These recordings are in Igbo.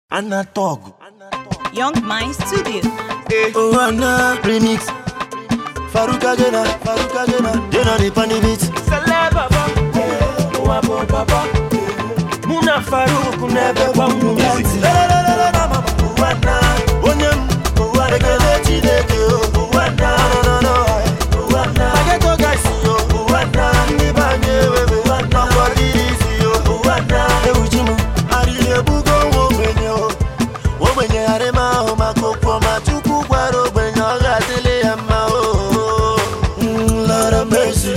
Anatog. Young Mind Studio. Oh, Anna remix. Faruka Gena, Faruka Gena. Gena the panny beat. Muna Faruku never want music. Onye m, ekele Chineke o. No, no, no, no. Mageto guys yo. Ndị be anyị ewewe. Nakwa dịrị isi yo. Ewu ji m, arịrị ebugo nwa ogbenye o. Ogbenye ghara ime ahụ maka okwu ọma Chukwu gwara ogbenye ọ ga-adịrị ya mma o. Mm, Lord have mercy.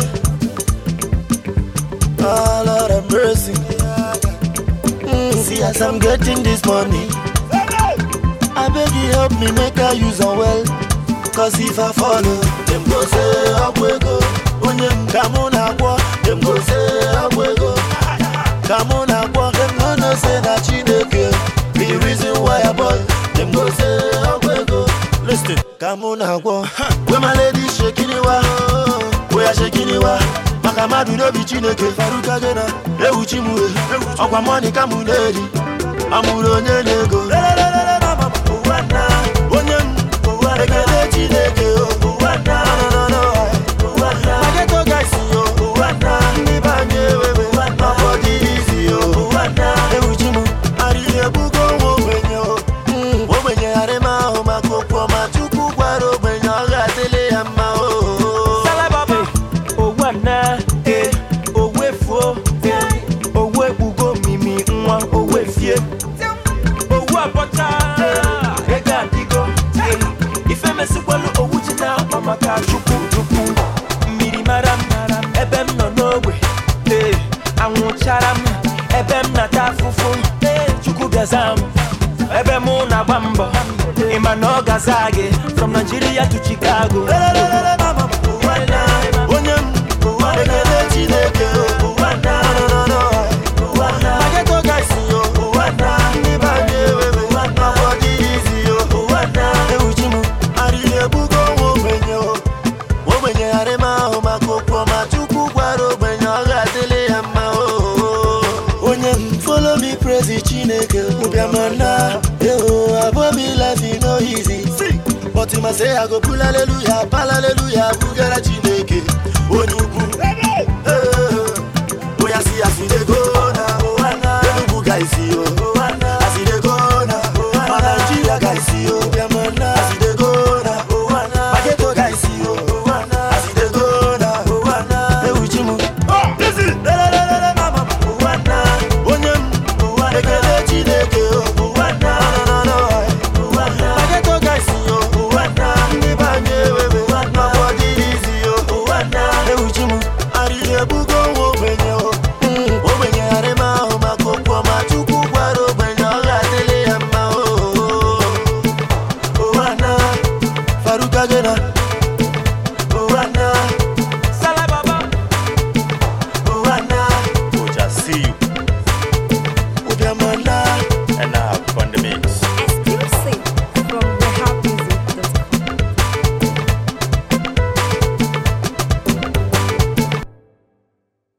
Ah, Lord have mercy. Mm, See as I'm getting this money. I beg you help me make I use am well. Cause if I follow, them go say ọgwụ ego. Onye m ka mụ na-agwọ, them go say ọgwụ ego. Ka mụ na-agwọ, them no know say na Chineke. The reason why I boy, them go say ọgwụ ego. Listen, ka mụ na-agwọ. Wey my lady shekiniwa, wey ya shekiniwa. Maka mmadụ n'obi Chineke, Faruka Gena, ewu chi mụ e. Ọkwa mọni ka mụ na-eri. Amụrụ onye na-ego. Onye m, ekele Chineke o. No, no, no, no. Mageto guys yo. Ndị be anyị ewewe. Ọkwa dịrị izi yo. Ewu chi mụ, arịrị ebugo nwa ogbenye o. Mm, Ogbenye ghara ime ahụ maka okwu ọma Chukwu gwara ogbenye ọ ga-adịrị ya mma o. Salababa, owu ana, eh, owu efuo, eh, owu ekpugo mimi nwa owu efie, owu abọcha, ego adịgo, eh, ife mesikwelu owu ji na akpa maka chukwu chukwu, mmiri mara m, ebe m nọ n'ogbe, eh, anwụchara m, ebe m nata afụfụ, eh, chukwu gaza m, ebe mụ na-agba mbọ, ịma na ọ gaza gị, from Nigeria to Chicago. Onye m, ekele Chineke o. No, no, no. Mageto guys yo. Ndị be anyị ewewe. Ọkwa dịrị izi yo. Ewu chi m, arịrị ebugo nwa ogbenye o. Ogbenye ghara ime ahụ maka okwu ọma Chukwu gwara ogbenye ọ ga-adịrị ya mma o. Onye m, follow me praise Chineke ụbịamana eo abomi life no easy but ma say I go pull hallelujah pal hallelujah bugara Chineke onye ukwu Eh, oya si as we dey go na Enugu guys yo as we dey go na ma Nigeria guys yo ụbịamana as we dey go na Mageto guys yo as we dey go na ewu chi m onye m ekele Chineke o No, no, no. Mageto guys yo ndị be anyị ewewe n'ọgbọ dịrị izi yo ewu chi m arịrị ebugo nwa ogbenye o Mm, ogbenye ghara ime ahụ maka okwu ọma Chukwu gwara ogbenye ọ ga-adịrị ya mma o Faruka Gena